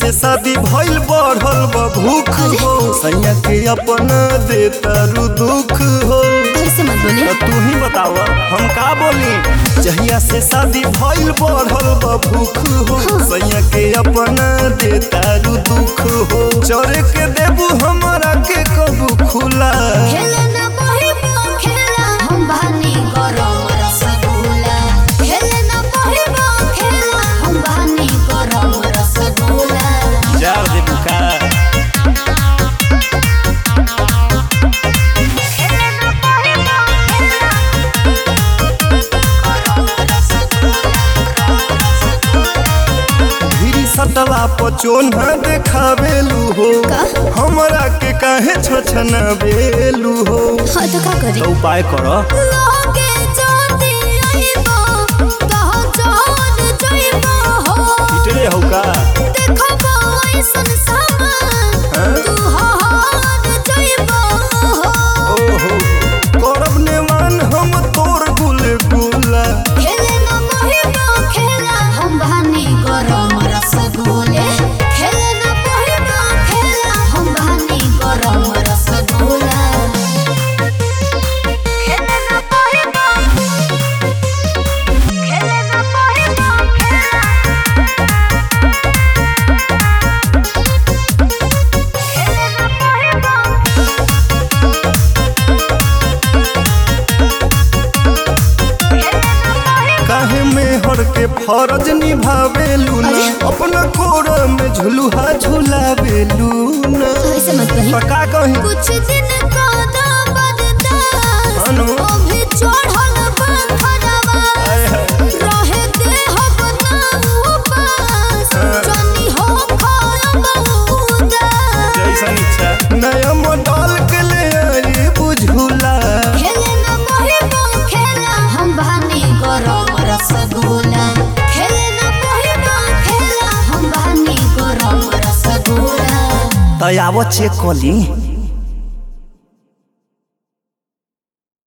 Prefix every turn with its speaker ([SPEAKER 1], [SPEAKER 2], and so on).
[SPEAKER 1] से शादी भइल बढ़ल बा भूख हो सैया के अपना देता रु दुख हो
[SPEAKER 2] ऐसे मत बोले
[SPEAKER 1] तो तू ही बताव हम का बोली जहिया से शादी भइल बढ़ल बा भूख हो सैया के अपना देता रु दुख हो चोरे के देबू हमरा के कबू खुला
[SPEAKER 2] खेले ना पहिबो खेला हम बहानी गरम रसगुल्ला खेले ना पहिबो खेला हम बहानी गरम रसगुल्ला
[SPEAKER 1] जार देबू का
[SPEAKER 2] खेले ना पहिबो खेला गरम रसगुल्ला
[SPEAKER 1] धीरी सटला पचोना देखावेलू हो
[SPEAKER 2] का?
[SPEAKER 1] हमरा के काहे छछना बेलू हो
[SPEAKER 2] हाँ तो का करी
[SPEAKER 1] तो उपाय कर
[SPEAKER 2] लोगे जाती आइबो तह जान जाइबो हो
[SPEAKER 1] पिटले हो का
[SPEAKER 2] देखबो ऐसन सामान
[SPEAKER 1] हाँ?
[SPEAKER 2] तू हार जाइबो हो
[SPEAKER 1] ओहो करब नेमान हम तोर गुल गुला
[SPEAKER 2] खेले न पहिबो खेला हम बहानी गरम रसगुल्ले खेले न पहिबो खेला हम बहानी गरम रसगुल्ला खेले न पहिबो खेले न पहिबो खेला खेले न पहिबो
[SPEAKER 1] काहे में हर के फरज निभावेलू ना अपना कोर में झुलुहा झुलावेलू ना
[SPEAKER 2] ऐसे मत कही
[SPEAKER 1] तो का कहीं
[SPEAKER 2] कुछ दिन का बर्दाश्त
[SPEAKER 1] अनु।
[SPEAKER 2] अभी चढ़ल बंधनवा
[SPEAKER 1] आय हाय।
[SPEAKER 2] रहे देह बनाऊ पास
[SPEAKER 1] हाँ।
[SPEAKER 2] जनी हो खायब उदास
[SPEAKER 1] जैसन इच्छा नया मॉडल के ले आई बुझुला
[SPEAKER 2] खेले न पहिबो खेला हम बहानी गरम रसगुल्ला खेले न पहिबो खेला हम बहानी गरम रसगुल्ला
[SPEAKER 1] तयाव चेक कली